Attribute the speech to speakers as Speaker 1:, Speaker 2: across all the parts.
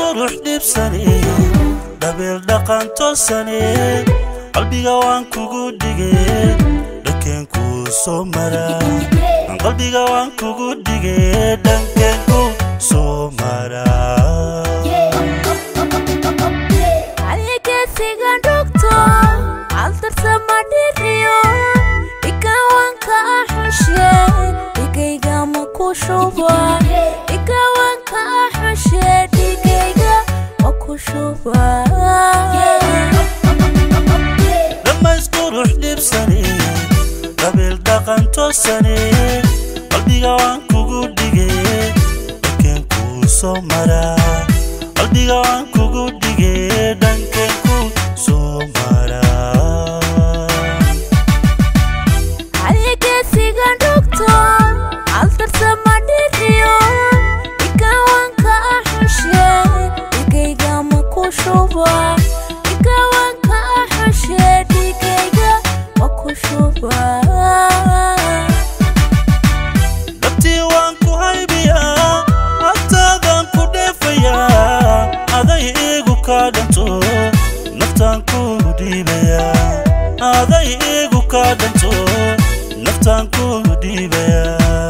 Speaker 1: qurux dhibsane dhabeel dhaqan toosane qalbiga waan kugu dhige dhankeen kuu soo mara qalbiga waan kugu dhige dhankeen kuu soo mara
Speaker 2: aligesigan dhugto altarsama dhiriyo dhigawanka axushe dhigayga ma ku shuba dhigawanka axushe dhigayga ma ku shuba
Speaker 1: dhammays qurux dhibsane dhabeel dhaqan toosane qalbiga waan kugu dhige dhankeen kuu soo mara qalbiga waan kugu dhige dhankeen kuu soo mara
Speaker 2: aligesigan dhugto altarsama dhiriyo dhigawanka axushe dhigayga ma ku shuba dhigawanka axushe dhigayga ma ku shuba
Speaker 1: dhabtii waan ku haybiyaa agtaadaan ku dheefayaa aday iigu kaa dhanto naftaan ku dhiibayaa aday iigu kaa dhanto naftaan ku dhiibayaa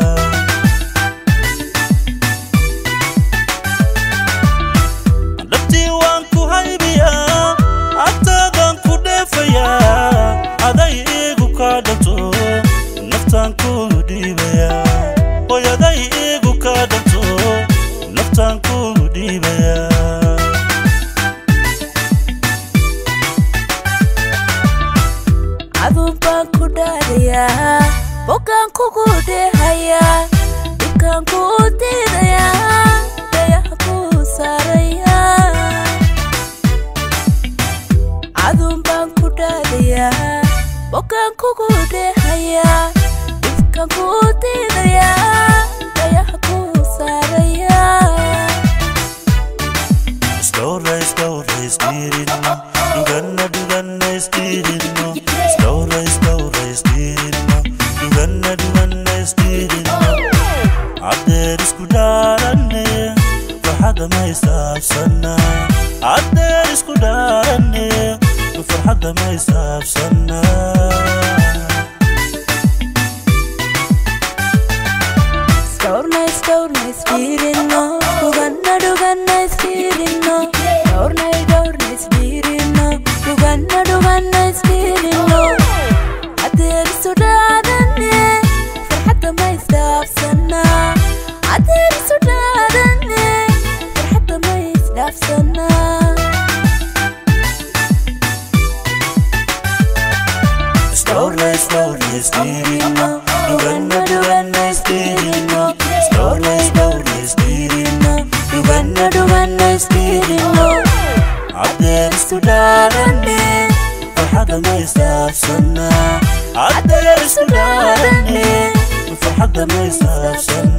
Speaker 1: dhabtii waan ku haybiyaa agtaadaan ku dheefayaa aday iigu kaa dhanto naftaan ku dhiibayaa hoy aday iigu kaa dhanto naftaan ku dhiibayaa
Speaker 2: adun baan ku dhaadayaa bogaan kugu dheehayaa dhibkaan ku diidayaa dayaxa ku saarayaa adun baan ku dhaadayaa bogaan kugu dheehayaa dhibkaan ku diidayaa dayaxa ku saarayaa
Speaker 1: Slowra, slowra, stirino Duganna, duganna, stirino Slowra, slowra, stirino Duganna, duganna, stirino Adeer isku dhaaranne farxadda ma isaabsana Adeer isku dhaaranne farxadda ma isaabsana
Speaker 2: Storna, storna, spirino Duganna, duganna, spirino Storna, storna, spirino Duganna, duganna, spirino Adeer sudadane Farxadda ma isdhaafsana Adeer sudadane Farxadda ma isdhaafsana
Speaker 1: Slowly, slowly, stirino Duganna, duganna, stirino Slowly, slowly, stirino Duganna, duganna, stirino Adeer isku dhaaranne farxadda ma isaabsana Adeer isku dhaaranne farxadda ma isaabsana